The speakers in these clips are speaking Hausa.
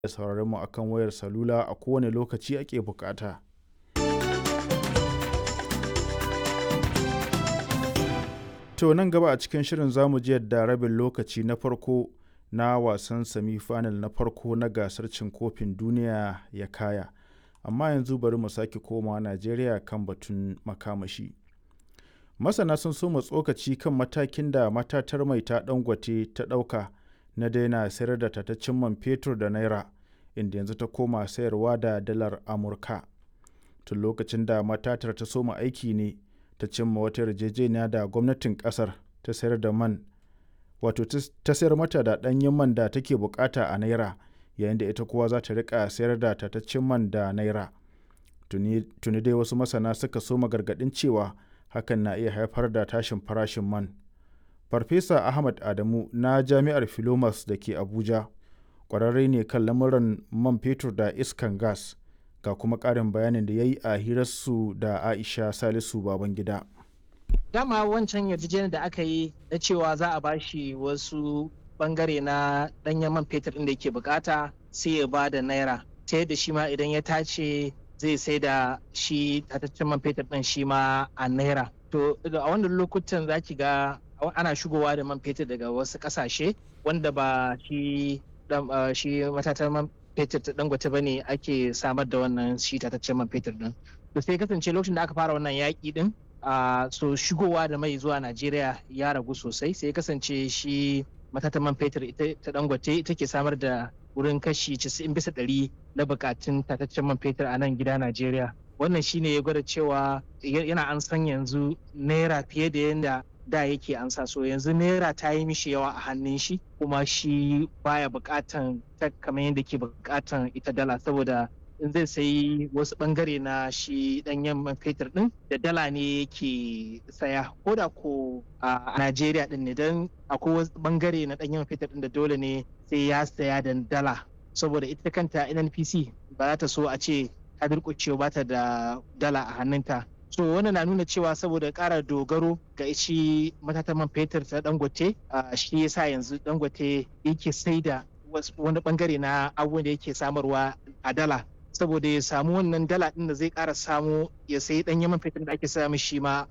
da sauraron mu akan wayar salula a kowane lokaci ake bukata. To nan gaba a cikin shirin zamu ji yadda rabin lokaci na farko na wasan semi-final na farko na gasar cin kofin duniya ya kaya. Amma yanzu bari mu sake komawa Najeriya kan batun makamashi. Masana sun soma tsokaci kan matakin da matatar mai ta Dangote ta ɗauka na daina sayar da tataccen man fetur da naira inda yanzu ta koma sayarwa da dalar Amurka. Tun lokacin da matatar ta soma aiki ne ta cimma wata yarjejeniya da gwamnatin kasar ta sayar da man wato ta sayar mata da ɗanyen man da take bukata a naira yayin da ita kuwa za ta rika sayar da tataccen man da naira. Tuni dai wasu masana suka soma gargaɗin cewa hakan na iya haifar da tashin farashin man. Farfesa Ahmad Adamu na Jami'ar Filomas da ke Abuja ƙwararre ne kan lamuran man fetur da iskan gas ga kuma ƙarin bayanin da ya yi a hirarsu da Aisha Salisu Babangida. Dama wancan yarjejeniyar da aka yi na cewa za a bashi wasu bangare na ɗanyen man fetur ɗin da yake bukata sai ya ba da naira ta yadda shi ma idan ya tace zai sai da shi tataccen man fetur ɗin shi ma a naira. To a wannan lokutan za ki ga ana shigowa da man fetur daga wasu ƙasashe wanda ba shi shi matatar man fetur ta dangote ba ne ake samar da wannan shi tataccen man fetur ɗin. To sai kasance lokacin da aka fara wannan yaƙi ɗin a so shigowa da mai zuwa Najeriya ya ragu sosai sai kasance shi matatan man fetur ta dangote ita ke samar da wurin kashi 90 bisa ɗari na bukatun tataccen man fetur a nan gida Najeriya. Wannan shine ya gwada cewa yana an san yanzu naira fiye da yadda da yake ansa so yanzu naira ta yi mishi yawa a hannun shi kuma shi baya bukatan ta kamar yadda ke bukatan ita dala saboda in zai sayi wasu bangare na shi danyen man fetur din da dala ne yake saya ko da ko a Najeriya din ne don akwai wasu bangare na danyen man fetur din da dole ne sai ya saya da dala saboda ita kanta NNPC ba za ta so a ce ta durƙucewa ba ta da dala a hannunta so wannan na nuna cewa saboda ƙara dogaro ga shi matatan man fetur ta dangote shi yasa yanzu dangote yake sai da wani bangare na abubuwan da yake samarwa a dala saboda ya samu wannan dala din da zai ƙara samu ya sayi ɗanyen man fetur da ake samu shi ma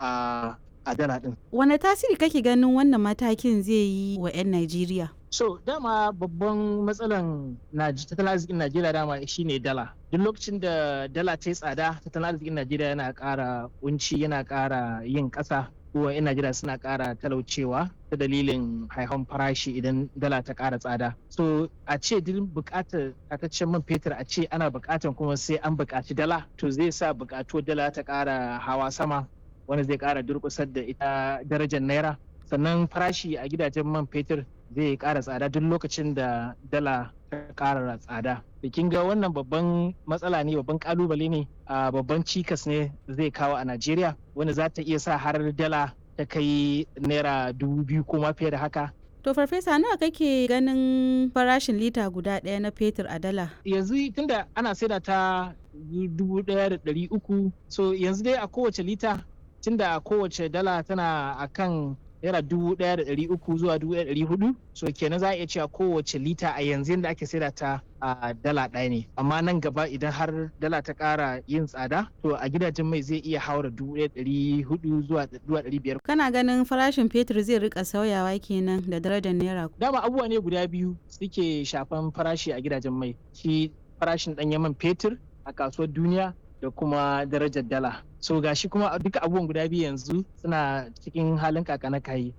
a dala din. Wane tasiri kake ganin wannan matakin zai yi wa 'yan Najeriya? So dama babban matsalan tattalin arzikin Najeriya dama shine dala. Duk lokacin da dala ta yi tsada tattalin arzikin Najeriya yana ƙara kunci yana ƙara yin ƙasa kuma 'yan Najeriya suna ƙara talaucewa ta dalilin haihon farashi idan dala ta ƙara tsada. So a ce duk buƙatar tataccen man fetur a ce ana buƙatar kuma sai an buƙaci dala to zai sa buƙatuwar dala ta ƙara hawa sama wanda zai ƙara durƙusar da ita darajar naira sannan farashi a gidajen man fetur zai ƙara tsada duk lokacin da dala ta ƙara tsada. Bikin ga wannan babban matsala ne babban ƙalubale ne a babban cikas ne zai kawo a Najeriya wanda za ta iya sa har dala ta kai naira dubu biyu ko ma fiye da haka. To farfesa nawa kake ganin farashin lita guda ɗaya na fetur a dala? Yanzu tunda ana saida ta dubu ɗaya da ɗari uku so yanzu dai a kowace lita tunda kowace dala tana akan naira dubu ɗaya da ɗari uku zuwa dubu ɗaya da ɗari hudu so kenan za a iya cewa kowace lita a yanzu yadda ake saida ta a dala ɗaya ne amma nan gaba idan har dala ta ƙara yin tsada to a gidajen mai zai iya haura dubu ɗaya ɗari hudu zuwa ɗari biyar. kana ganin farashin fetur zai rika sauyawa kenan da darajar naira. dama abubuwa ne guda biyu suke shafan farashi a gidajen mai shi farashin ɗanyen man fetur a kasuwar duniya da kuma darajar dala so gashi kuma duka abubuwan guda biyu yanzu suna cikin halin kakana kayi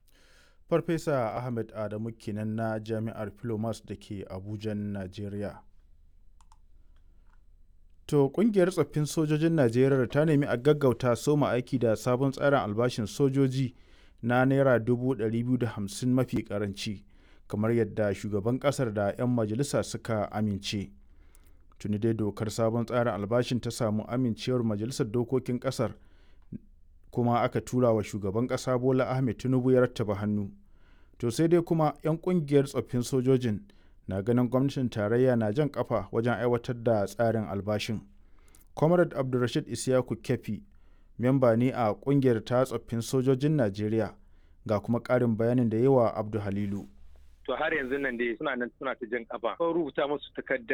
farfesa ahmed adamu kenan na jami'ar filomas da ke abuja najeriya to kungiyar tsoffin sojojin najeriya ta nemi a gaggauta soma aiki da sabon tsarin albashin sojoji na naira 250 mafi karanci kamar yadda shugaban kasar da 'yan majalisa suka amince. tuni dai dokar sabon tsarin albashin ta samu amincewar majalisar dokokin kasar kuma aka tura wa shugaban kasa bola ahmed tinubu ya rattaba hannu to sai dai kuma 'yan kungiyar tsoffin sojojin na ganin gwamnatin tarayya na jan kafa wajen aiwatar da tsarin albashin comrade abdulrashid isiyaku kefi memba ne a kungiyar ta tsoffin sojojin najeriya ga kuma ƙarin bayanin da yawa abdu halilu to har yanzu nan dai suna nan suna ta jan kafa ko rubuta musu takarda